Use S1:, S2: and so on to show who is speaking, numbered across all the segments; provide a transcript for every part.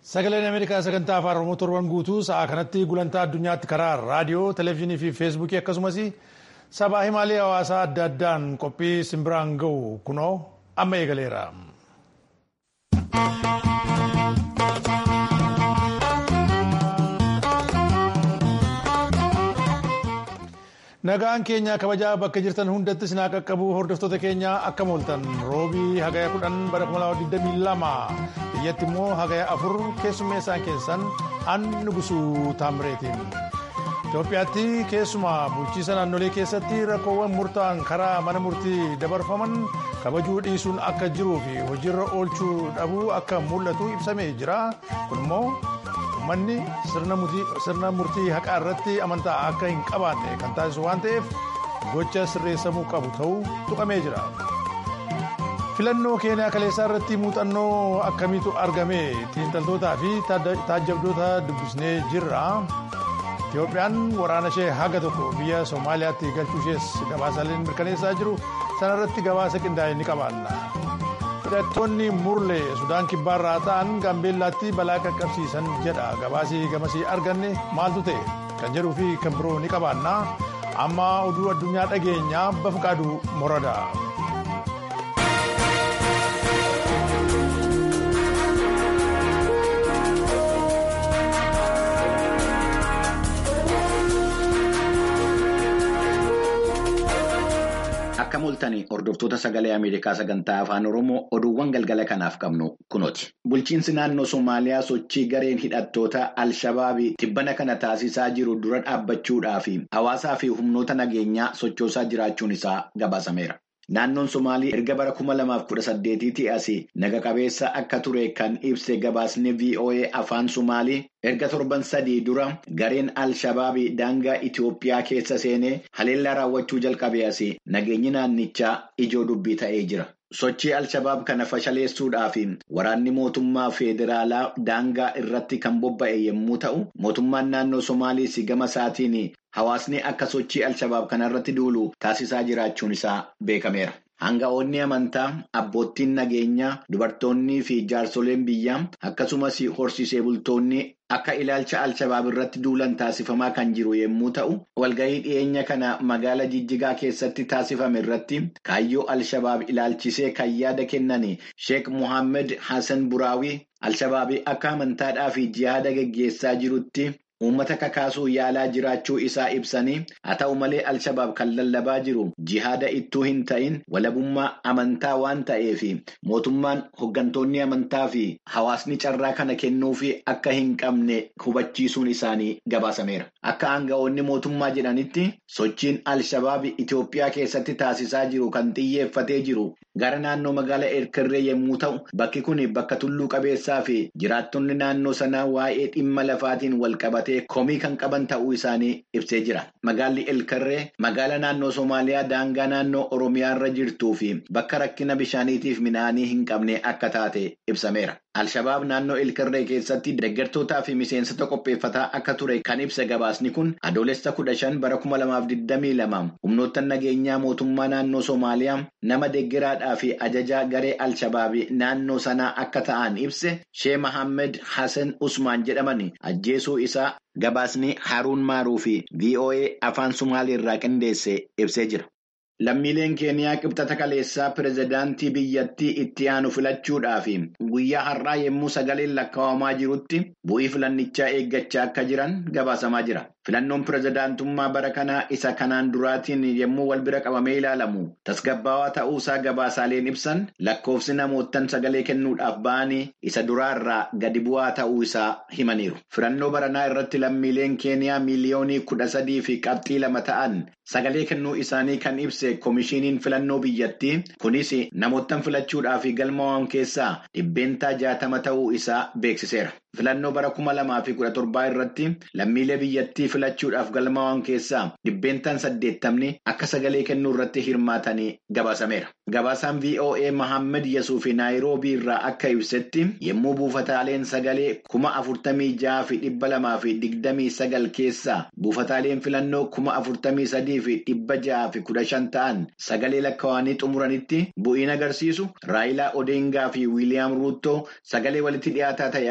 S1: Sagaleen Ameerikaa sagantaa afaan Oromoo torban guutuu sa'aa kanatti gulantaa addunyaatti karaa raadiyoo, televezyiinii fi feesbuukii akkasumas sabaa himaalee hawaasaa adda addaan qophii simbiraan ga'u kunoo amma eegaleera. Nagaan keenya kabajaa bakka jirtan hundatti sinaa qaqqabu hordoftoota keenya akka mooltan roobii hagaya kudhan bara 2022 biyyatti immoo hagaya afur keessummeessaan keessan hannu gusuu taamireetiin. Itoophiyaatti keessumaa bulchiisa naannolee keessatti rakkoowwan murtaa'an karaa mana murtii dabarfaman kabajuu dhiisuun akka jiruu fi hojiirra oolchuu dhabuu akka mul'atu ibsamee jira. Kun immoo uummanni sirna murtii haqaa irratti amantaa akka hin qabaanne kan taasisu waan ta'eef gocha sirreessamuu qabu ta'uu tuqamee jira. filannoo keeniyaa kaleessaa irratti muuxannoo akkamiitu argame xiinxaltootaa fi taajjabdoota dubbisnee jirra. Itoophiyaan waraana ishee haga tokko biyya Somaaliyaatti galchuu ishees gabaasaaleen mirkaneessaa jiru sanarratti gabaasa qindaa'e ni qabaanna. Hidhattoonni murlee Sudaan kibbaarraa ta'an Gaambeellaatti balaa qaqqabsiisan jedha gabaasii gamasii arganne maaltu ta'e kan jedhuu fi kan biroo ni qabaanna. Amma oduu addunyaa dhageenyaa bafqaaduu morada.
S2: Akka mul'atanii hordoftoota sagalee Ameerikaa sagantaa afaan Oromoo oduuwwan galgala kanaaf qabnu kunooti. Bulchiinsi naannoo Somaaliyaa sochii gareen hidhattoota Alshabaabii tibbana kana taasisaa jiru dura dhaabbachuudhaa fi hawaasaa fi humnoota nageenyaa sochoosaa jiraachuun isaa gabaasameera. Naannoon Somaalii erga bara kuma lamaaf kudha saddeetiitii asii naga qabeessa akka ture kan ibse gabaasni VOA afaan Somaalii erga torban sadii dura gareen Al-Shabaabii daangaa Itoophiyaa keessa seenee haleellaa raawwachuu jalqabee asii nageenyi naannichaa ijoo dubbii ta'ee jira. Sochii Al-Shabaab kana fashaleessuudhaaf waraanni mootummaa federaalaa daangaa irratti kan bobba'e yommuu ta'u, mootummaan naannoo Somaaliis gama isaatiin hawaasni akka sochii Al-Shabaab kanarratti duulu taasisaa jiraachuun isaa beekameera. Hanga'oonni amantaa, abboottiin nageenyaa, dubartoonnii fi jaarsoleen biyyaa akkasumas horsiisee bultoonni akka ilaalcha Al-Shabaab irratti duulan taasifamaa kan jiru yommuu ta'u, walgahii dhiyeenya kana magaala Jijjigaa keessatti taasifame irratti kaayyoo Al-Shabaab ilaalchisee kan yaada kennan Sheek Mohaammed Hassan Buraawii Al-Shabaabii akka amantaadhaa fi jihaada geggeessaa jirutti. Uummata kakaasuu yaalaa jiraachuu isaa ibsanii haa ta'u malee Al-Shabaab kan lallabaa jiru jihaada ittuu hin ta'in walabummaa amantaa waan ta'eef mootummaan hoggantoonni amantaa fi hawaasni carraa kana kennuufi akka hin qabne hubachiisuun isaanii gabaasameera. Akka aanga'oonni mootummaa jedhanitti sochiin Al-Shabaab Itoophiyaa keessatti taasisaa jiru kan xiyyeeffatee jiru gara naannoo magaalaa Erkirree yommuu ta'u bakki kun bakka tulluu qabeessaa fi jiraattonni naannoo sanaa waa'ee dhimma lafaatiin wal qabate. komii kan qaban ta'uu isaanii ibsee jira. Magaalli Elkarree magaala naannoo Somaaliyaa daangaa naannoo Oromiyaa irra jirtuu fi bakka rakkina bishaaniitiif midhaanii hin qabne akka taate ibsameera. Al-Shabaab naannoo Elkarree keessatti deeggartootaa fi miseensota qopheeffataa akka ture kan ibsa gabaasni kun adoolessa kudha shan bara kuma lamaaf digdamii lama humnoota nageenyaa mootummaa naannoo Somaaliyaa nama deeggaraadhaa fi ajajaa garee Al-Shabaab naannoo sanaa akka ta'an ibse Shee Mahammed Hassan Usmaan jedhaman ajjeesuu isaa. Gabaasni Haruun Maaruu fi VOA afaan Sumaalii irraa qindeesse ibsee jira. Lammiileen Keeniyaa qibxata kaleessaa pirezidaantii biyyattii itti aanu filachuudhaaf guyyaa har'aa yommuu sagaleen lakkaa'amaa jirutti bu'ii filannichaa eeggachaa akka jiran gabaasamaa jira. Filannoon pirezidaantummaa bara kanaa isa kanaan duraatiin yommuu wal bira qabamee ilaalamu tasgabbaawaa ta'uusaa gabaasaaleen ibsan lakkoofsi namoottan sagalee kennuudhaaf ba'anii isa duraarraa gadi bu'aa ta'uu isaa himaniiru. Filannoo baranaa irratti lammiileen Keeniyaa miiliyoonii kudha sadii fi qabxii lama ta'an sagalee kennuu isaanii kan ibse koomishiniin filannoo biyyattii kunis namoottan filachuudhaaf galmaa'an keessaa dhibbeentaa jaatama ta'uu isaa beeksiseera. Filannoo bara kuma lamaa fi kudha torbaa irratti lammiilee biyyattii filachuudhaaf galmaa'an keessaa dhibbeentaan saddeettamni akka sagalee kennuu irratti hirmaatanii gabaasameera. Gabaasaan VOA Mahammed Yasuuf Naayiroobii irraa akka ibsetti yommuu buufataaleen sagalee kuma afurtamii jaha fi dhibba lamaa fi digdamii sagal keessaa buufataaleen filannoo kuma afurtamii sadii fi dhibba jaha fi kudha shan ta'an sagalee lakkaa'anii xumuranitti bu'iin agarsiisu Raayilaa Odeengaa fi Wiiliyaam Ruuttoo sagalee walitti dhiyaataa ta'e akka galmee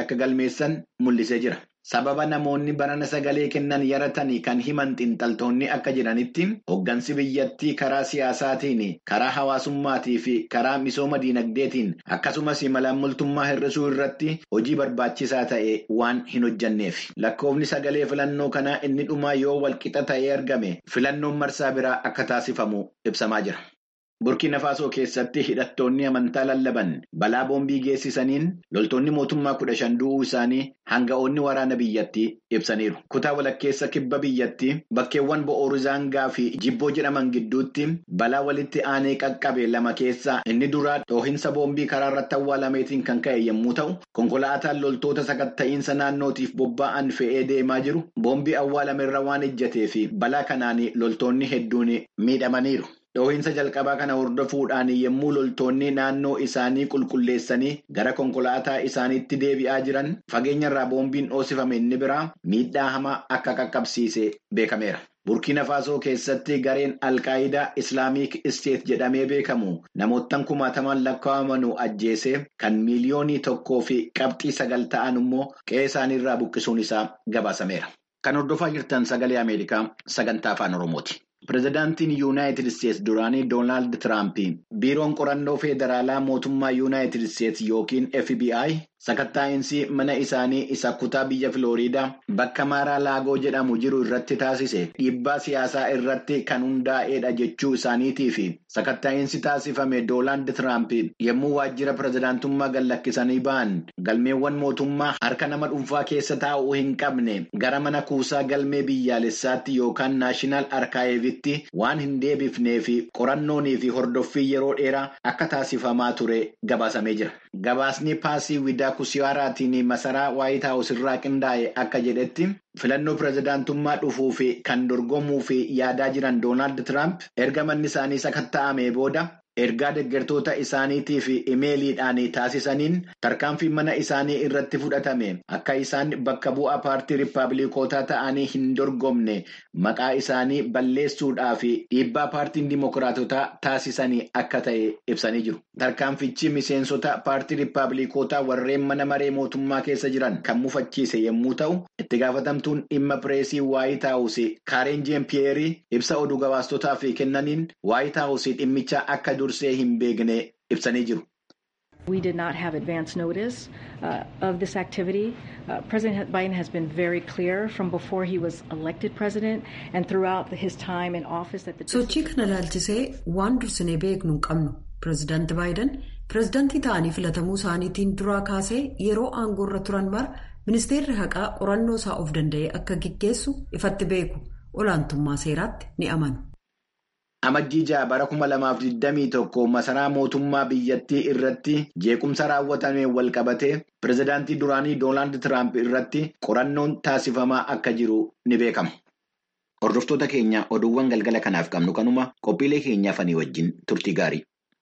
S2: mirkaneessan mul'isee jira. Sababa namoonni barana sagalee kennan yaratanii kan himan xiinxaltoonni akka jedhanitti hoggansi biyyattii karaa siyaasaatiin karaa hawaasummaatii fi karaa misooma diinagdeetiin akkasumas malaammaltummaa hir'isuu irratti hojii barbaachisaa ta'e waan hin hojjanneef. Lakkoofni sagalee filannoo kanaa inni dhumaa yoo walqixa ta'ee argame filannoon marsaa biraa akka taasifamu ibsamaa jira. Burkina Faasoo keessatti hidhattoonni amantaa lallaban balaa boombii geessisaniin loltoonni mootummaa kudha shan du'uu isaanii hanga'oonni waraana biyyattii ibsaniiru. Kutaa walakkeessa kibba biyyattii bakkeewwan bo'oorizangaa fi jibboo jedhaman gidduutti balaa walitti aanee qaqqabe lama keessaa inni duraa dhoohinsa boombii karaa irratti awwaalameetiin kan ka'e yommuu ta'u, konkolaataan loltoota sakatta'iinsa naannootiif bobba'an fe'ee deemaa jiru boombii awwaalamerra waan ejjatee fi balaa kanaan loltoonni hedduun miidhamaniiru. Dhoohinsa jalqabaa kana hordofuudhaan yommuu loltoonni naannoo isaanii qulqulleessanii gara konkolaataa isaaniitti deebi'aa jiran fageenyarraa boombiin dhoosifame inni biraa miidhaa hamaa akka qaqqabsiise beekameera. Burkina Faasoo keessatti gareen Alkaayidaa Islaamiik Isteet jedhamee beekamu namoottan kumaataman lakkaa'amanuu ajjeesee kan miiliyoonii tokkoo fi qabxii sagal ta'an immoo qe'ee isaaniirraa buqqisuun isaa gabaasameera. Kan hordofaa jirtan sagalee Ameerikaa sagantaa afaan Oromooti. Pireezidaantiin Yuunaayitid Isteets duraanii Doonaald Tiraamp biiroon qorannoo federaalaa mootummaa Yuunaayitid Isteets yookiin FBI sakatta'iinsi mana isaanii isa kutaa biyya Filooriidaa bakka Maaraa Laagoo jedhamu jiru irratti taasise dhiibbaa siyaasaa irratti kan hundaa'edha jechuu isaaniitii fi sakatta'iinsi taasifame Doonaald Tiraamp yommuu waajjira pireezidaantummaa gallakkisanii ba'an galmeewwan mootummaa harka nama dhuunfaa keessa taa'uu hin qabne gara mana kuusaa galmee biyyaalessaatti yookaan naashinaal arkaayivitti waan hin deebifnee fi qorannoonii fi hordoffii yeroo dheeraa akka taasifamaa ture gabaasamee jira. Gabaasni paasii widaa kusiyaaraatiin masaraa waayit haawus irraa qindaa'e akka jedhetti filannoo pireezidaantummaa dhufuu fi kan dorgomuu fi yaadaa jiran Doonaald Tiraamp erga manni isaanii sakatta'amee booda ergaa deeggartoota isaaniitii fi imeeliidhaan taasisaniin tarkaanfii mana isaanii irratti fudhatame akka isaan bakka bu'aa paartii riippaabilikootaa ta'anii hin dorgomne maqaa isaanii balleessuudhaa fi dhiibbaa paartiin dimokiraatotaa taasisanii akka ta'e ibsanii jiru. Tarkaanfichi miseensota paartii riippaabilikootaa warreen mana maree mootummaa keessa jiran kan mufachiise yommuu ta'u itti gaafatamtuun dhimma pireesii waayit haawus kaareen jeempiyeerii ibsa oduu gabaastotaaf kennaniin waayit haawus dhimmicha akka dursee hin beekne ibsanii jiru.
S3: We did not have advance notice uh, of this activity. Uh, President Biden has been very clear from before he was elected president and throughout his time in office that the
S4: sochii kana laalchisee waan dursinee beeknu hin qabnu pireezidaanti baayiden pireezidaantii ta'anii filatamuu isaaniitiin duraa kaasee yeroo aangoorra turan mara ministeerri haqaa qorannoo isaa of danda'ee akka gaggeessu ifatti beeku olaantummaa seeraatti ni amanu.
S2: Amajjii ja'a bara kuma lamaaf digdamii tokko masaraa mootummaa biyyattii irratti jeequmsa raawwatame walqabatee pireezidaantii duraanii Doonaald Tiraamp irratti qorannoon taasifamaa akka jiru ni beekama. Hordoftoota keenya oduuwwan galgala kanaaf qabnu kanuma qophiilee keenyaaf ani wajjin turtii gaarii.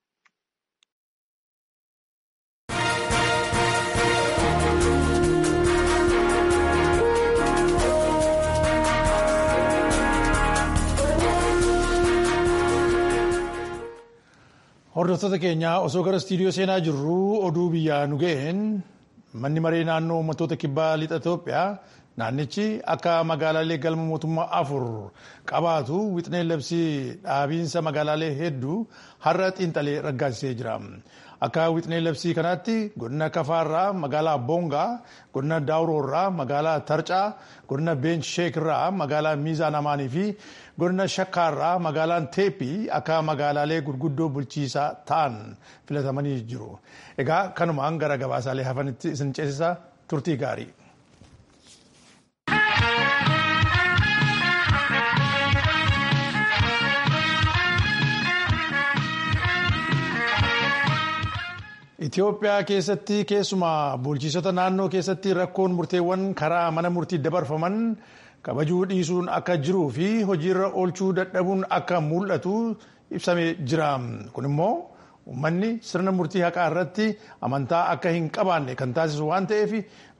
S1: Hordoftoota keenya osoo gara istiidiyoo seenaa jirru oduu biyyaa nu ga'een manni maree naannoo uummattoota kibbaa lixa Itoophiyaa naannichi akka magaalaalee galma mootummaa afur qabaatu wixinee labsii dhaabiinsa magaalaalee hedduu har'a xiinxalee raggaasisee jira. Akka wixinee labsii kanaatti godina Kafaarraa magaalaa Boongaa, godina Daawuroorraa magaalaa Tarcaa, godina Beench Sheekirraa magaalaa Miizaan Amaanii fi godina Shakkaarraa magaalaan Teeppii akka magaalaalee gurguddoo bulchiisaa ta'an filatamanii jiru. Egaa kanumaan gara gabaasaalee hafanitti isin ceesisa turtii gaarii. Itoophiyaa keessatti keessumaa bulchiisota naannoo keessatti rakkoon murteewwan karaa mana murtii dabarfaman kabajuu dhiisuun akka jiruu fi hojiirra oolchuu dadhabuun akka mul'atu ibsamee jira. Kun immoo uummanni sirna murtii haqaa irratti amantaa akka hin qabaanne kan taasisu waan ta'eef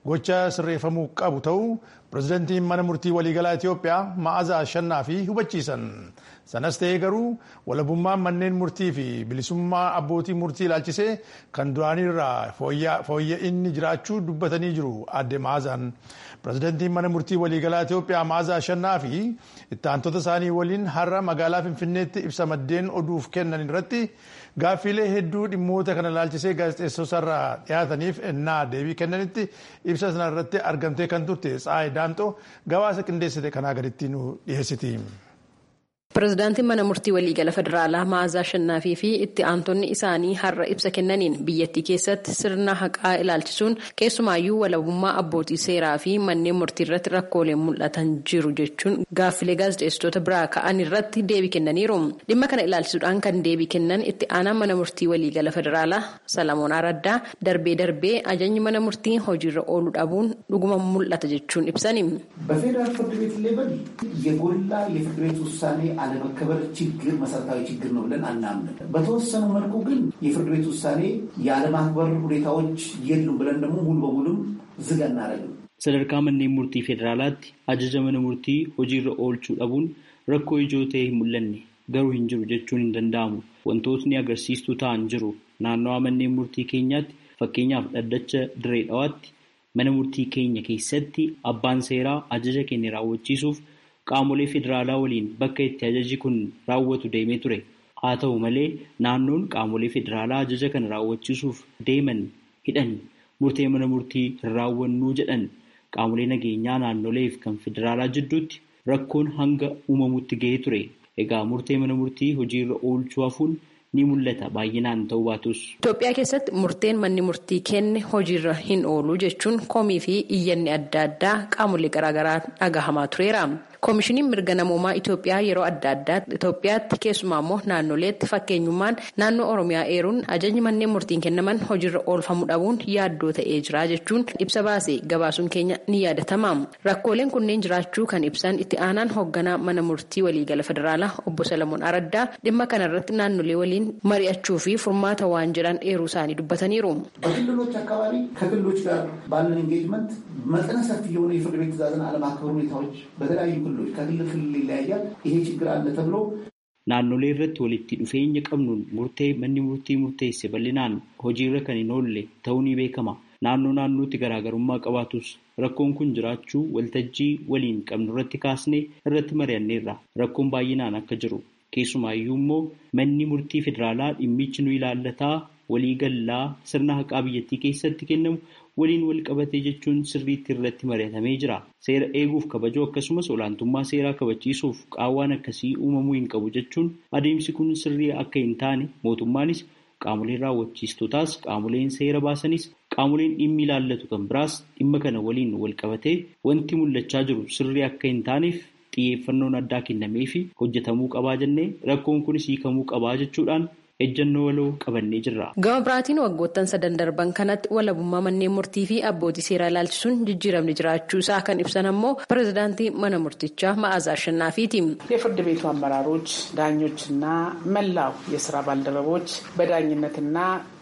S1: gocha sirreeffamuu qabu ta'uu pirezidantiin mana murtii waliigalaa Itoophiyaa ma'aazaa shannaa fi hubachiisan. Sanas ta'ee garuu walabummaan manneen murtii fi bilisummaa abbootii murtii ilaalchisee kan duraanirraa fooyya'inni jiraachuu dubbatanii jiru adde ma'aazaan. Pirezidantiin mana murtii waliigalaa Itoophiyaa ma'aazaa shannaa fi itti aantota isaanii waliin har'a magaalaa Finfinneetti ibsa maddeen oduuf kennan irratti gaaffiilee hedduu dhimmoota kana ilaalchisee gaazexeessootarraa dhiyaataniif ennaa deebii kennanitti ibsa sana irratti argamtee kan turte Tsaayi Daamxoo gabaasa qindeessite kanaa gaditti nu dhiyeessiti.
S5: Pireezidaantiin mana murtii waliigala federaalaa Ma'aazaa Shannaafi fi itti aantonni isaanii har'a ibsa kennaniin biyyattii keessatti sirna haqaa ilaalchisuun keessumaayyuu walabummaa abbootii seeraa fi manneen murtii irratti rakkooleen mul'atan jiru jechuun gaaffilee gaazexeessitoota biraa ka'an irratti deebii kennaniiru. Dhimma kana ilaalchisuudhaan kan deebii kennan itti aanaan mana murtii waliigala federaalaa Salamoon Araddaa darbee darbee ajajni mana murtii hojiirra ooluu dhabuun dhuguma mul'ata jechuun ibsani.
S6: በፌዴራል ፍርድ ቤት ሌቨል የጎላ የፍርድ ቤት ውሳኔ አለመከበር ችግር መሰረታዊ ችግር ነው ብለን አናምንም። በተወሰኑ መልኩ ግን የፍርድ ቤት ውሳኔ የአለማክበር ሁኔታዎች የሉም ብለን ደግሞ ሙሉ በሙሉም ዝግ አናደርግም።
S7: sadarkaa manneen murtii federaalaatti ajaja mana murtii hojiirra oolchuu dhabuun rakkoo ijoo ta'e hin mul'anne garuu hin jiru jechuun hin danda'amu. Wantootni agarsiistuu ta'an jiru. Naannawaa manneen murtii keenyaatti fakkeenyaaf dhaddacha diree dhawaatti mana murtii keenya keessatti abbaan seeraa ajaja kenne raawwachiisuuf qaamolee federaalaa waliin bakka itti ajaji kun raawwatu deemee ture. Haa ta'u malee naannoon qaamolee federaalaa ajaja kana raawwachiisuuf deeman hidhan murtee mana murtii hin raawwannuu jedhan qaamolee nageenyaa naannoleef kan federaalaa jidduutti rakkoon hanga uumamutti gahee ture. Egaa murtee mana murtii hojiirra oolchuu hafuun ni mul'ata baay'inaan ta'uu baatus.
S5: Itoophiyaa keessatti murteen manni murtii kenne hojiirra hin oolu jechuun komii fi iyyanni adda addaa qaamolee garaagaraa dhagahamaa tureera. Koomishiniin mirga namoomaa Itoophiyaa yeroo adda addaatti Itoophiyaatti keessumaa immoo naannoleetti fakkeenyummaan naannoo Oromiyaa eeruun ajajni manneen murtiin kennaman hojiirra oolfamuu dhabuun yaaddoo ta'ee jira jechuun ibsa baasee gabaasuun keenya ni yaadatama. Rakkooleen kunneen jiraachuu kan ibsan itti aanaan hoogganaa mana murtii waliigala federaalaa obbo Salamoon Araddaa dhimma kanarratti naannolee waliin mari'achuu fi furmaata waan jedhan eeruu isaanii dubbataniiru.
S6: በክልሎች አካባቢ ከክልሎች ጋር ባለን ኤንጌጅመንት መጠነ ሰፊ የሆነ የፍርድ ቤት ትዕዛዝን አለማክበር ሁኔታዎች በተለያዩ ክልሎች ከክልል ክልል ይለያያል። ይሄ ችግር አለ ተብሎ
S7: Naannolee irratti walitti dhufeenya qabnuun murtee manni murtii murteesse bal'inaan hojiirra kan hin oolle ta'uu ni beekama. Naannoo naannootti garaagarummaa qabaatus rakkoon kun jiraachuu waltajjii waliin qabnu irratti kaasnee irratti mari'anneerra. Rakkoon baay'inaan akka jiru keessumaayyuu immoo manni murtii federaalaa dhimmichi nu ilaallataa walii gallaa sirna haqaa biyyattii keessatti kennamu waliin wal qabatee jechuun sirriitti irratti mari'atamee jira. Seera eeguuf kabajuu akkasumas olaantummaa seeraa kabachiisuuf qaawwaan akkasii uumamuu hin qabu jechuun adeemsi kun sirrii akka hin taane mootummaanis qaamoleen raawwachiistootaas qaamoleen seera baasanis qaamoleen dhimmi ilaallatu kan biraas dhimma kana waliin wal qabatee wanti mul'achaa jiru sirrii akka hin taaneef xiyyeeffannoon addaa kennamee fi hojjetamuu qabaa jennee rakkoon kunis hiikamuu qabaa jechuudhaan ejjennoo waloo qabannee jirra.
S5: Gama biraatiin waggoottan sadan darban kanatti walabummaa manneen murtii fi abbootii seeraa ilaalchisuun jijjiiramni jiraachuu isaa kan ibsan ammoo pirezidaantii mana murtichaa Ma'aazaa Ashannaafiiti.
S8: የፍርድ ቤቱ አመራሮች፣ ዳኞችና መላው የስራ ባልደረቦች በዳኝነትና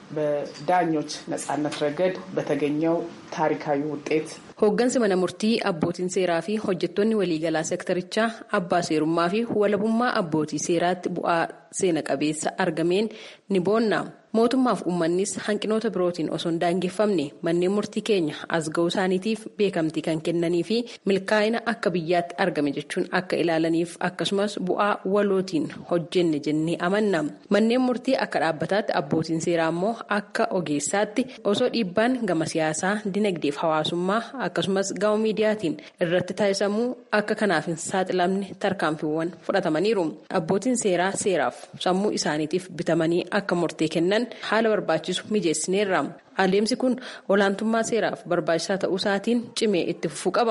S8: በዳኞች ነጻነት ረገድ በተገኘው ታሪካዊ ውጤት
S5: Hooggansi mana murtii abbootiin seeraa fi hojjettoonni waliigalaa sektarichaa abbaa seerummaa fi walabummaa abbootii seeraatti bu'aa seena qabeessa argameen ni boonna. Mootummaaf uummannis hanqinoota birootiin osoo hin daangeffamne manneen murtii keenya as ga'uu isaaniitiif beekamtii kan kennanii fi milkaa'ina akka biyyaatti argame jechuun akka ilaalaniif akkasumas bu'aa walootiin hojjenne jennee amanna. Manneen murtii akka dhaabbataatti abbootiin seeraa immoo akka ogeessaatti osoo dhiibbaan gama siyaasaa dinagdeef hawaasummaa akkasumas gama miidiyaatiin irratti taasisamuu akka kanaaf hin saaxilamne tarkaanfiiwwan fudhatamaniiru. Abbootiin seeraa seeraaf sammuu isaaniitiif bitamanii akka murtee kennan haala barbaachisu mijeessineerra. Adeemsi kun olaantummaa seeraaf barbaachisaa ta'uu isaatiin cimee itti fufuu qaba.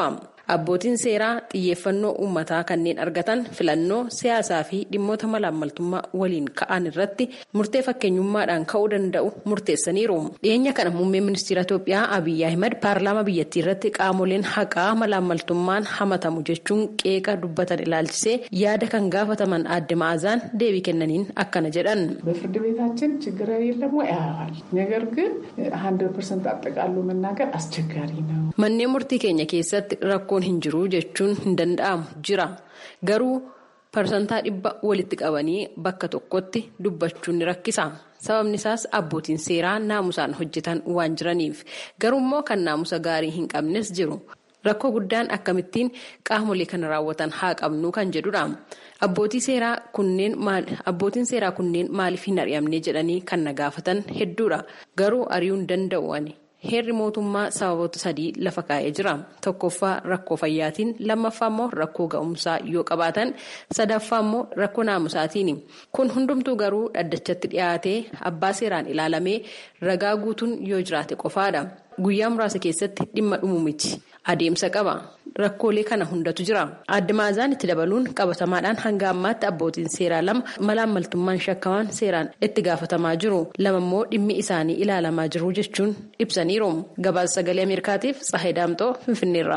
S5: Abbootiin seeraa xiyyeeffannoo uummataa kanneen argatan filannoo siyaasaa fi dhimmoota malaammaltummaa waliin ka'an irratti murtee fakkeenyummaadhaan ka'uu danda'u murteessaniiru. Dhiyeenya kana muummeen ministeera Itoophiyaa Abiyyi Ahimad paarlaamaa biyyattii irratti qaamoleen haqaa malaammaltummaan hamatamu jechuun qeeqa dubbatan ilaalchisee yaada kan gaafataman aadde ma'aazaan deebii kennaniin akkana jedhan.
S8: በፍርድ ቤታችን ችግር የለም ወይ ያያል። ነገር ግን ሀንድረድ ፐርሰንት አጠቃሉ መናገር አስቸጋሪ ነው።
S5: Manneen murtii keenya keessatti rakkoon hin jiru jechuun hin danda'amu jira. Garuu parsantaa dhibba walitti qabanii bakka tokkotti dubbachuun ni rakkisa. Sababni isaas abbootiin seeraa naamusaan hojjetan waan jiraniif. Garuu immoo kan naamusa gaarii hin qabnes jiru. Rakkoo guddaan akkamittiin qaamolee kana raawwatan haa qabnu kan jedhudha. Abbootiin seeraa kunneen maaliif hin ari'amne jedhanii kan na gaafatan hedduudha. Garuu ari'uu hin danda'u ani. Heerri mootummaa sababoota sadii lafa kaa'ee jira. Tokkoffaa rakkoo fayyaatiin, lammaffaa immoo rakkoo ga'umsaa yoo qabaatan, sadaffaa immoo rakkoo naamusaatiin. Kun hundumtuu garuu dhaddachatti dhiyaatee abbaa seeraan ilaalamee ragaa guutuun yoo jiraate qofaadha. Guyyaa muraasa keessatti dhimma dhumu miti. Adeemsa qaba. Rakkoolee kana hundatu jira. Aadde Maazaan itti dabaluun qabatamaadhaan hanga ammaatti abbootiin seeraa lama malaammaltummaan shakkamaan seeraan itti gaafatamaa jiru. Lama immoo dhimmi isaanii ilaalamaa jiru jechuun ibsaniiru. Gabaasa sagalee Ameerikaatiif Tsahayi Daamxoo Finfinneerra.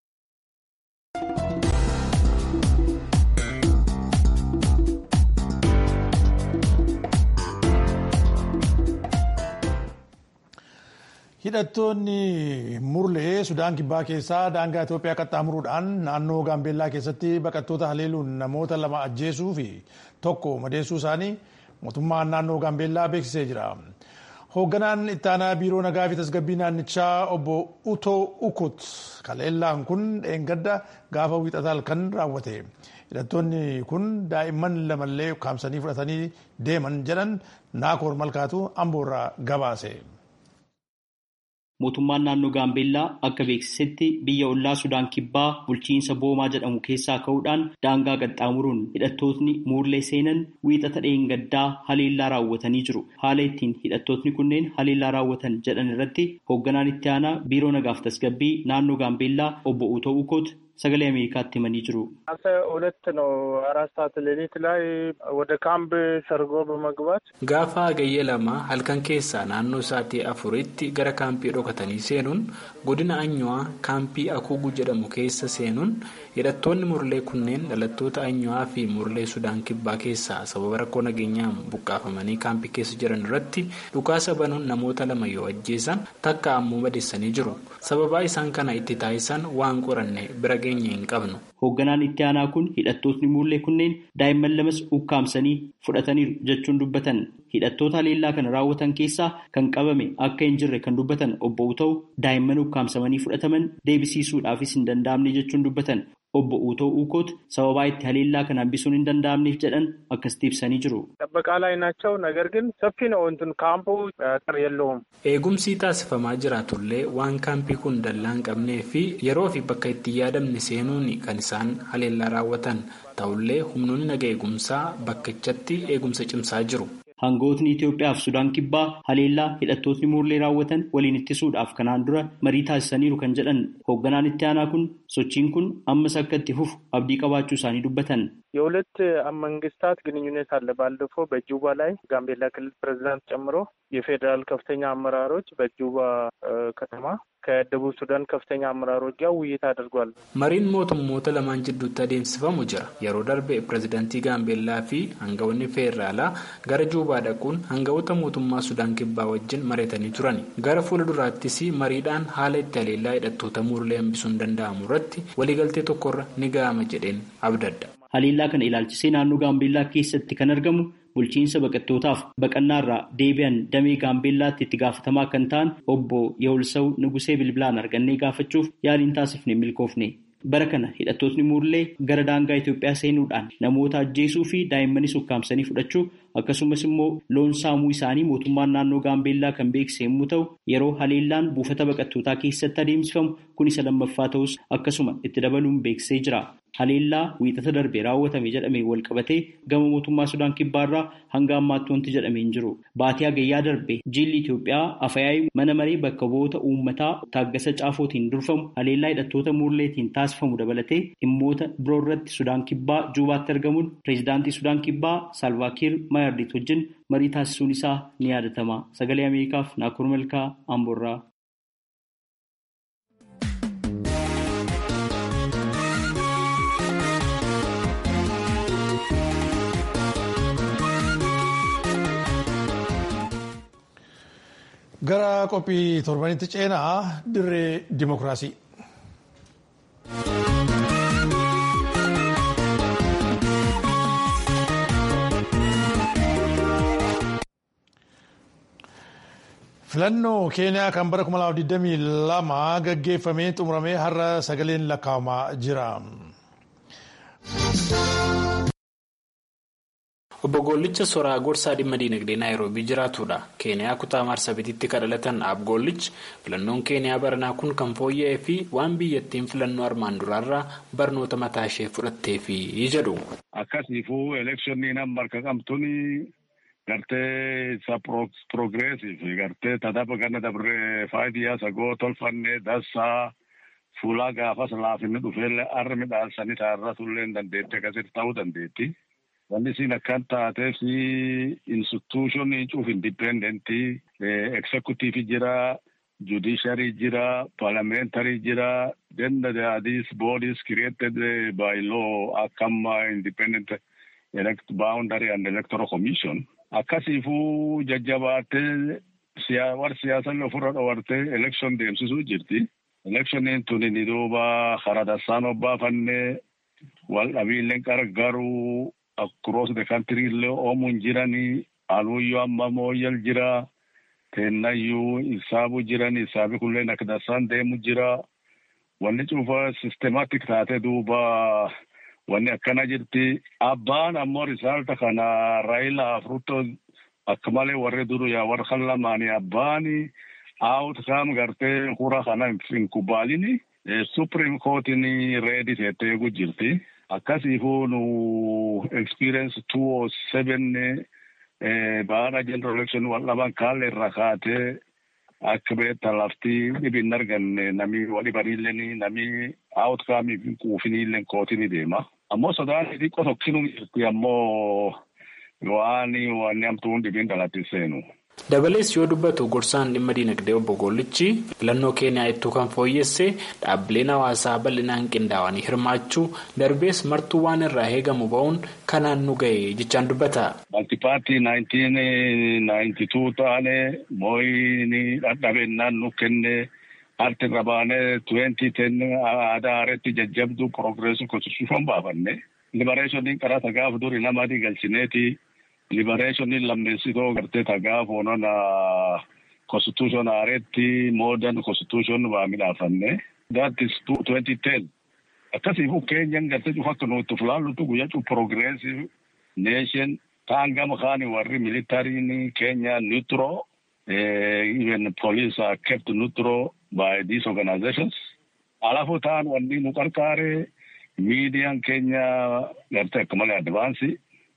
S1: Hidhattoonni murlee Sudaan Kibbaa keessaa daangaa Itoophiyaa qaxxaamuruudhaan naannoo Gaambeellaa keessatti baqattoota haleeluun namoota lama ajjeesuu fi tokko madeessuu isaanii mootummaan naannoo Gaambeellaa beeksisee jira. Hoogganaan ittaanaa biiroo nagaa fi tasgabbii naannichaa obbo Utoo Ukut haleellaan kun dheengadda gaafa wiixataa halkan raawwate. Hidhattoonni kun daa'imman lamallee ukkaamsanii fudhatanii deeman jedhan naakoor malkaatu amboorraa gabaase.
S7: Mootummaan naannoo Gaambeellaa akka beeksisetti biyya ollaa Sudaan Kibbaa bulchiinsa Boomaa jedhamu keessaa ka'uudhaan daangaa qaxxaamuruun hidhattootni muurlee seenan wiixata dheengaddaa haleellaa raawwatanii jiru. Haala ittiin hidhattootni kunneen haleellaa raawwatan jedhan irratti hoogganaan itti aanaa biiroo nagaaf tasgabbii naannoo Gaambeellaa obbo Utoo Ukoot sagalee Ameerikaatti himanii jiru.
S9: ሁለት ነው አራት ሰዓት ሌሊት ላይ ወደ ካምፕ ሰርጎ በመግባት
S10: Gaafa hagayya lama halkan keessaa naannoo sa'aatii afuritti gara kaampii dhokatanii seenuun godina Anyuwaa kaampii Akuugu jedhamu keessa seenuun hidhattoonni murlee kunneen dhalattoota Anyuwaa fi murlee Sudaan Kibbaa keessaa sababa rakkoo nageenyaan buqqaafamanii kaampii keessa jiran irratti dhukaasa banuun namoota lama yoo ajjeesan takka ammoo madeessanii jiru. Sababaa isaan kana itti taasisan waan qoranne bira geenye hin qabnu.
S7: Hoogganaan itti aanaa kun hidhattootni muullee kunneen daa'imman lamas ukkaamsanii fudhataniiru jechuun dubbatan. Hidhattoota haleellaa kana raawwatan keessaa kan qabame akka hin jirre kan dubbatan obbo Utoo daa'imman ukkaamsamanii fudhataman deebisiisuudhaafis hin danda'amne jechuun dubbatan. Obbo Utoo Ukoot sababaa itti haleellaa kana hambisuun hin danda'amneef jedhan akkasitti ibsanii jiru.
S9: ጥበቃ ላይ ናቸው። ነገር ግን ሰፊ ነው እንትን ካምፑ አጥር የለውም።
S10: Eegumsi taasifamaa jiraatullee waan kaampii kun dallaa hin qabnee fi yeroo fi bakka itti yaadamne seenuun kan isaan haleellaa raawwatan ta'ullee humnoonni naga eegumsaa bakkichatti eegumsa cimsaa jiru.
S7: Hangootni Itoophiyaa fi Sudaan Kibbaa haleellaa hidhattootni muullee raawwatan waliin ittisuudhaaf kanaan dura marii taasisaniiru kan jedhan hoogganaan itti aanaa kun sochiin kun ammas akka itti fufu abdii qabaachuu isaanii dubbatan.
S9: የሁለት መንግስታት ግንኙነት አለ። ባለፈው በጁባ ላይ ጋምቤላ ክልል ፕሬዚዳንት ጨምሮ የፌዴራል ከፍተኛ አመራሮች በጁባ ከተማ ከደቡብ ሱዳን ከፍተኛ አመራሮች ጋር ውይይት አድርጓል።
S10: Mariin mootummoota lamaan jidduutti adeemsifamu jira. Yeroo darbe pirezidaantii Gaambeellaa fi hangawoonni feeraalaa gara Juubaa dhaquun hangawoota mootummaa Sudaan Kibbaa wajjin mari'atanii turan. Gara fuulduraattis mariidhaan haala itti haleellaa hidhattoota muurlee hambisuun danda'amu irratti waliigaltee tokkorra ni ga'ama jedheen abdadda.
S7: Haleellaa kana ilaalchisee naannoo Gaambeellaa keessatti kan argamu bulchiinsa baqattootaaf baqannaarraa deebi'an damee Gaambeellaatti itti gaafatamaa kan ta'an obbo Yawulsaw Nugusee bilbilaan argannee gaafachuuf yaaliin taasifne milkoofne. Bara kana hidhattootni muurlee gara daangaa Itoophiyaa seenuudhaan namoota ajjeesuu fi daa'immanis ukkaamsanii fudhachuu akkasumas immoo loon saamuu isaanii mootummaan naannoo gaambeellaa kan beekse yommuu ta'u yeroo haleellaan buufata baqattootaa keessatti adeemsifamu kun isa lammaffaa ta'us akkasuma itti dabaluun beeksisee jira. Haleellaa wiixata darbee raawwatame jedhamee wal qabatee gama mootummaa Sudaan kibbaarraa hanga ammaatti wanti jedhamee hin jiru. Baatii hagayyaa darbee jilli Itoophiyaa afayaa'ii mana maree bakka bu'oota uummataa taaggasa caafootiin durfamu haleellaa hidhattoota muurleetiin taasifamu dabalatee dhimmoota biroo irratti Sudaan kibbaa juubaatti argamuun pireezidaantii Sudaan kibbaa Saalvaakiir Maayardit wajjin marii taasisuun isaa ni yaadatama. Sagalee Ameerikaaf Naakur Malkaa Amboorraa.
S1: gara qophii torbanitti ceenaa dirree dimokiraasii. filannoo keeniyaa kan bara 2022 gaggeeffamee xumuramee har'a sagaleen lakkaa'amaa jira.
S10: Obbo Goollicha Soraa Gorsaa dhimma diinagdee Naayiroobii jiraatudha. Keeniyaa kutaa Marsabititti kan dhalatan Abgoollichi filannoon Keeniyaa baranaa kun kan fooyya'ee fi waan biyyattiin filannoo armaan duraarraa barnoota mataa ishee fudhatteefi jedhu.
S11: Akkasiifuu elekshinii amma harka qabtuun gartee isa piroogiresiif gartee tadaba ganna dabree faayidaa sagoo tolfannee dassaa fuulaa gaafas laafinni dhufeellee arra midhaansanii taarra tullee dandeetti akkasitti ta'uu dandeetti. Wanni isin akkan taatee fi instituushinii cuuf indipendentii eksekuutiivii jira, judisharii jira, paarlamentarii jira, then these bodies created by law akkama independent elect boundary and electoral commission. Akkasiifuu jajjabaatee warri siyaasaa ofirra dhawartee election deemsisuu jirti. Electioniin tuni ni duuba karaa dassaan obbaafannee wal dhabiilleen gargaaruu across the country illee oomuun jiranii aluuyyoo amma mooyyal jira kennayyuu isaabu jiran isaabi kulleen akka dassaan deemu jira wanni cufa systematic taate duuba wanni akkana jirti abbaan ammoo risaalta kana raayila afruto akka malee warri duru yaa warra kan lamaanii abbaani outcome gartee hura kana hin kubaalini supreme courtin reedi teettee eegu jirti. akkasiifuu nu experience two o seven baana general election wal dhaban kaalle irra kaatee akka beekta lafti dhibin arganne nami walibaniilleen nami outcome kuufiniilleen kootini deema. Ammoo sodaan xiqqoo tokkinuu jirti ammoo waan wanni amtuun dhibin dhalatti seenu.
S10: Dabalees yoo dubbatu gorsaan dhimma diinagdee obbo Goollichi filannoo Keeniyaa ittuu kan fooyyesse dhaabbileen hawaasaa bal'inaan qindaa'anii hirmaachuu darbees martuu waan irraa eegamu ba'uun kanaan nu ga'e jechaan dubbata.
S11: Maltipaartii naayintiin naayintituu taane mooyini dhadhabennaan nu kenne arti irra baanee tuweentii ten aadaa aareetti jajjabduu piroogreesii konstituushion baafanne libareeshoniin karaa tagaaf duri nama adii galchineeti. liberationiin lammeessitoo gartee tagaaf onona constitution aareetti modern constitution waa midhaafanne that is twenty ten akkasiifu keenyan gartee cufa akka nuti fulaallutu guyyaa cu progressive nation taan gama kaani warri militariin keenya neutral even police are kept neutral by these organizations alafu taan wanni nu qarqaare miidiyaan keenya gartee akka malee advaansii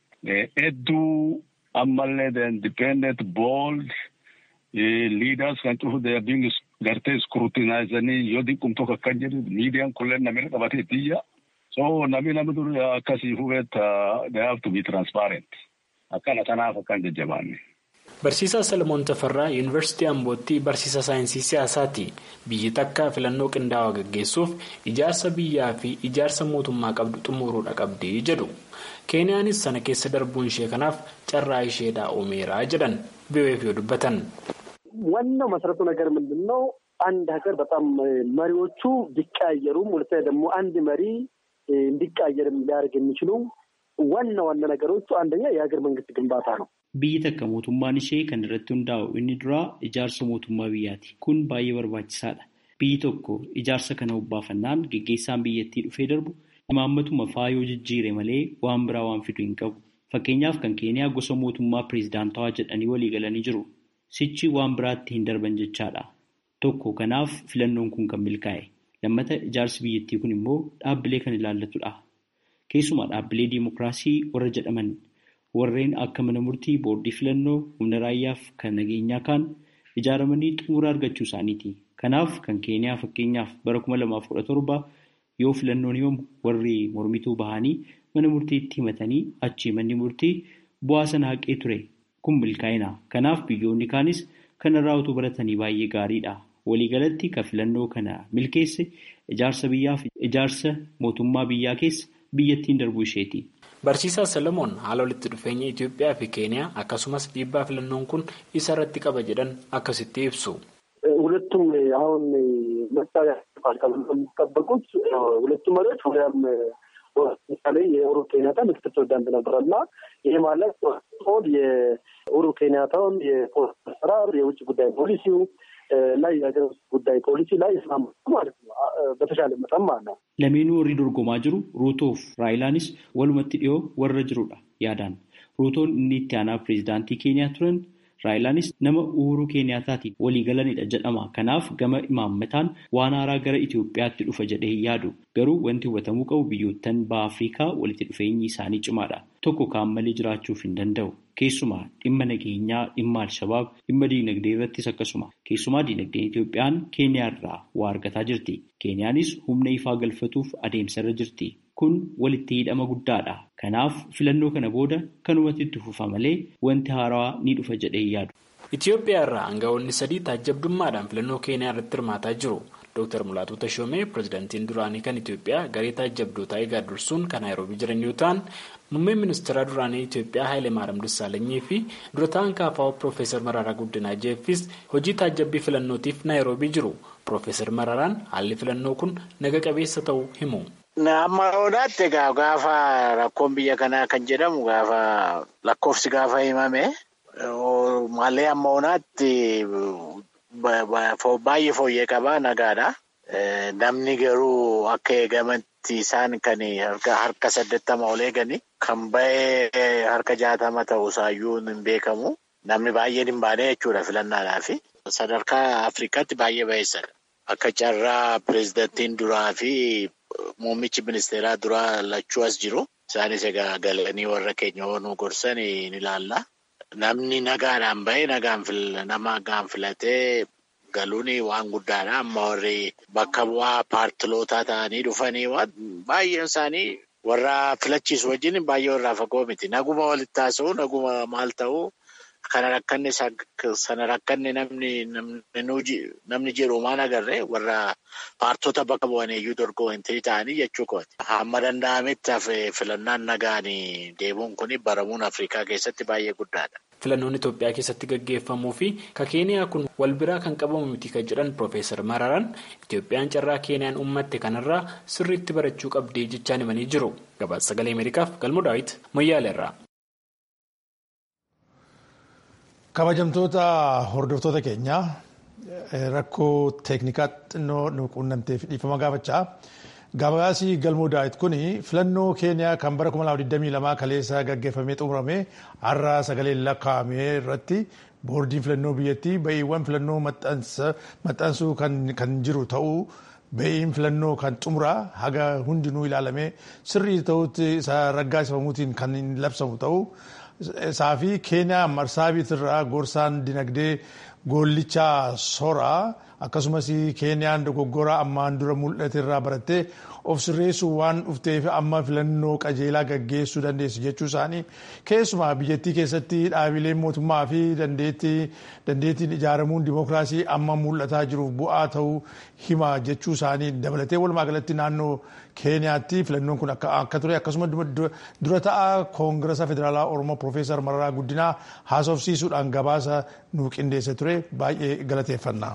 S11: hedduu ammallee the independent bold leaders kan cufu they are being gartee scrutinizanii yoo dinqum tokko akkan jedhu miidiyaan kulleen namni qabatee biyya so namni namni dur akkasii hubeetta they have to be transparent akkana tanaaf akkan jajjabaanne.
S10: Barsiisaa Salamoon Tafarraa Yuunivarsiitii Ambootti barsiisaa saayinsii siyaasaati. Biyyi takka filannoo qindaa'aa gaggeessuuf ijaarsa biyyaa fi ijaarsa mootummaa qabdu xumuruudha qabdi jedhu. Keeniyaanis sana keessa darbuun ishee kanaaf carraa isheedhaa uumeeraa jedhan BBC'f yoo dubbatan.
S12: ዋናው መሰረቱ ነገር ምንድን ነው? አንድ ሀገር በጣም መሪዎቹ ቢቀያየሩም ሁለተኛ ደግሞ አንድ መሪ እንዲቀያየርም ሊያደርግ የሚችሉ ዋና ዋና ነገሮቹ አንደኛ የሀገር መንግስት ግንባታ ነው።
S7: Biyyi takka mootummaan ishee kan irratti hundaa'u inni duraa ijaarsa mootummaa biyyaati. Kun baay'ee barbaachisaadha. Biyyi tokko ijaarsa kana hobbaafannaan geggeessaan biyyattii dhufee darbu imaammatuma faayoo jijjiire malee waan biraa waan fidu hin qabu. Fakkeenyaaf kan Keeniyaa gosa mootummaa pireezidaantawaa jedhanii walii galanii jiru. Sichi waan biraatti hin darban jechaadha. Tokko kanaaf filannoon kun kan milkaa'e. Lammata ijaarsi biyyattii kun immoo dhaabbilee kan ilaallatudha. Keessumaa dhaabbilee diimokiraasii warra jedhaman warreen akka mana murtii boordii filannoo humna raayyaaf kan nageenyaa kaan ijaaramanii xumura argachuu isaaniiti. Kanaaf kan Keeniyaa fakkeenyaaf bara kuma lamaaf kudha torba yoo filannoon himamu warri mormituu bahanii mana murtiitti himatanii achii manni murtii bu'aa sana haqee ture. Kun milkaa'ina. Kanaaf biyyoonni kaanis kanarraa utuu baratanii baay'ee gaariidha. Waliigalatti kan filannoo kana milkeesse ijaarsa biyyaaf ijaarsa mootummaa biyyaa keessa biyyattiin darbuu isheeti.
S10: Barsiisaa Salomoon haala walitti dhufeenya Itoophiyaa fi Keeniyaa akkasumas dhiibbaa filannoon kun isa irratti qaba jedhan akkasitti ibsu.
S12: ሁለቱም አሁን ምርጫ የሚጠበቁት ሁለቱም መሪዎች ወዲያም ለምሳሌ የኡሁሩ ኬንያታ ምክትል ፕሬዚዳንት ነበር እና ይሄ ማለት ሆድ የኡሁሩ ኬንያታውን የፖሊስ አሰራር የውጭ ጉዳይ ፖሊሲው ላይ የሀገር ውስጥ ጉዳይ ፖሊሲ ላይ ይስማማሉ ማለት ነው። በተሻለ መጠን ማለት ነው።
S7: Lameenuu warri dorgomaa jiru Ruutoof Raayilaanis walumatti dhiyoo warra jirudha yaadaan. Ruutoon inni itti aanaa pireezidaantii Keeniyaa turan Raayilaanis nama Uhuruu Keeniyaataatiin walii galanidha jedhama. Kanaaf gama imaammataan waan haaraa gara Itoophiyaatti dhufa jedhee hin yaadu. Garuu wanti hubatamuu qabu biyyoottan baha Afrikaa walitti dhufeenyi isaanii cimaadha. Tokko kaan malee jiraachuuf hin danda'u. Keessumaa dhimma nageenyaa, dhimma Alshabaab, dhimma diinagdee irrattis akkasuma. Keessumaa diinagdeen Itoophiyaan Keeniyaa irraa waa argataa jirti. Keeniyaanis humna ifaa galfatuuf adeemsarra jirti. Kun walitti hidhama guddaadha. Kanaaf filannoo kana booda kanumatti itti fufa malee wanti haarawaa ni dhufa jedhee yaadu.
S10: Itoophiyaa irraa aangawoonni sadii taajjabdummaadhaan filannoo Keeniyaa irratti hirmaataa jiru. Dr. Mulaatu Tashoomee pireezidaantiin duraanii kan Itoophiyaa garee taajjabdootaa eegaa dursuun kan Naayiroobii jiran yoo ta'an muummeen ministeera duraanii Itoophiyaa Haayilee Maariyaam Dassaalanyii fi dura ta'an kaafaa'oo Piroofeesar Mararaa Guddinaa Jeeffis hojii taajjabbii filannootiif Naayiroobii jiru. Piroofeesar Mararaan haalli filannoo kun naga qabeessa ta'uu himu.
S13: Amma odaatti egaa gaafa rakkoon biyya kanaa kan jedhamu gaafa lakkoofsi gaafa himame malee amma onaatti baay'ee fooyyee qabaa nagaadha. Namni garuu akka eegamatti isaan kan harka saddeettama ol eegani kan ba'ee harka jaatama ta'uusaayyuu hin beekamu. Namni baay'een hin baane jechuudha filannaadhaaf. Sadarkaa Afrikaatti baay'ee ba'eessadha. Akka carraa pireezidantiin duraa fi muummichi ministeeraa duraa lachuu as jiru. Isaanis egaa galanii warra keenya oonuu gorsan ni ilaalla. Namni nagaadhaan bahee nagaan filatee galuun waan guddaadha. Amma warri bakka bu'aa paartilootaa ta'anii dhufanii baay'een isaanii warra filachiisu wajjin baay'ee warraa fagoo miti. Naguma walitti haasa'u, naguma maal ta'u. Kana rakkanne sana rakkanne namni jedhu maan agarree warra paartota bakka bu'an iyyuu dorgomantii ta'anii jechuu kooti. Hamma danda'ametti hafe filannaan nagaan deemuun kun baramuun Afrikaa keessatti baay'ee guddaadha.
S10: Filannoon Itoophiyaa keessatti gaggeeffamuu fi ka Keeniyaa kun wal biraa kan qabamu miti kan jedhan Piroofeesar Mararaan Itoophiyaan carraa Keeniyaan uummatte kanarraa sirriitti barachuu qabdii jechaan himanii jiru. Gabaasa sagalee Ameerikaaf Galmoo Daawit Moyyaaleerraa.
S1: kabajamtoota hordoftoota keenyaa rakkoo teeknikaa xinnoo nu quunnamteef dhiifama gaafachaa gabaasii galmoo daawit kun filannoo keeniyaa kan bara 2022 kaleessa gaggeeffamee xumurame har'a sagalee lakkaa'ame irratti boordiin filannoo biyyattii ba'iiwwan filannoo maxxansuu kan jiru ta'uu ba'iin filannoo kan xumuraa haga hundinuu ilaalamee sirrii ta'utti isa raggaasifamuutiin kan labsamu ta'uu. isaa fi keeniyaa marsaabiit irraa gorsaan dinagdee goollichaa soraa akkasumas keeniyaan dogoggora ammaan dura mul'ate irraa barattee of sirreessuu waan dhufteef amma filannoo qajeelaa gaggeessuu dandeessu jechuu isaanii keessumaa biyyattii keessatti dhaabileen mootummaa fi dandeettiin ijaaramuun dimookiraasii amma mul'ataa jiruuf bu'aa ta'uu hima jechuu isaanii dabalatee walumaa galatti naannoo keeniyaatti filannoon kun akka ture akkasuma dura ta'aa koongirasa federaalaa oromoo piroofeesar mararaa guddinaa haasofsiisuudhaan gabaasa nu qindeesse ture baay'ee galateeffanna.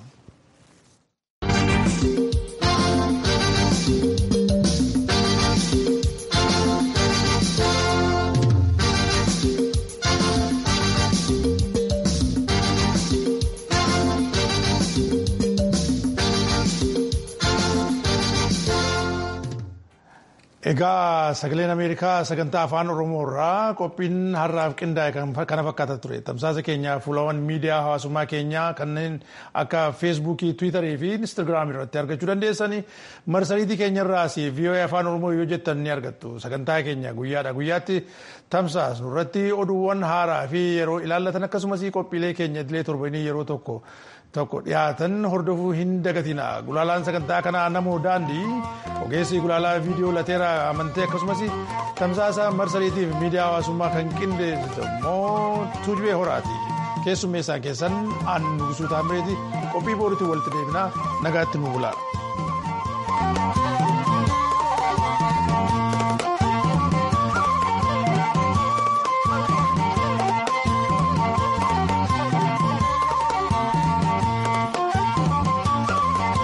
S1: Egaa sagaleen Ameerikaa sagantaa afaan Oromoo irraa qophiin har'aaf qindaa'e kana fakkaata ture. Tamsaasa keenya fuulawwan miidiyaa hawaasummaa keenyaa kanneen akka feesbuukii, tiwiitarii fi instaagiraamii irratti argachuu dandeessanii marsariitii keenya irraas VOA afaan Oromoo yoo jettan ni argattu. Sagantaa keenya guyyaadha guyyaatti tamsaasnu irratti oduuwwan haaraa fi yeroo ilaallatan akkasumas qophiilee keenya idilee torbanii yeroo tokko tokko dhiyaatan hordofuu hin dagatina. Gulaalaan sagantaa kanaa namoo daandii ogeessi gulaalaa viidiyoo lateera amantee akkasumas tamsaasa marsariitiif miidiyaa hawaasummaa kan qindeessitu immoo tuujubee horaati. Keessummeessaan keessan aan nugusuu taamireeti qophii booriitiin walitti deebinaa nagaatti nu bulaa.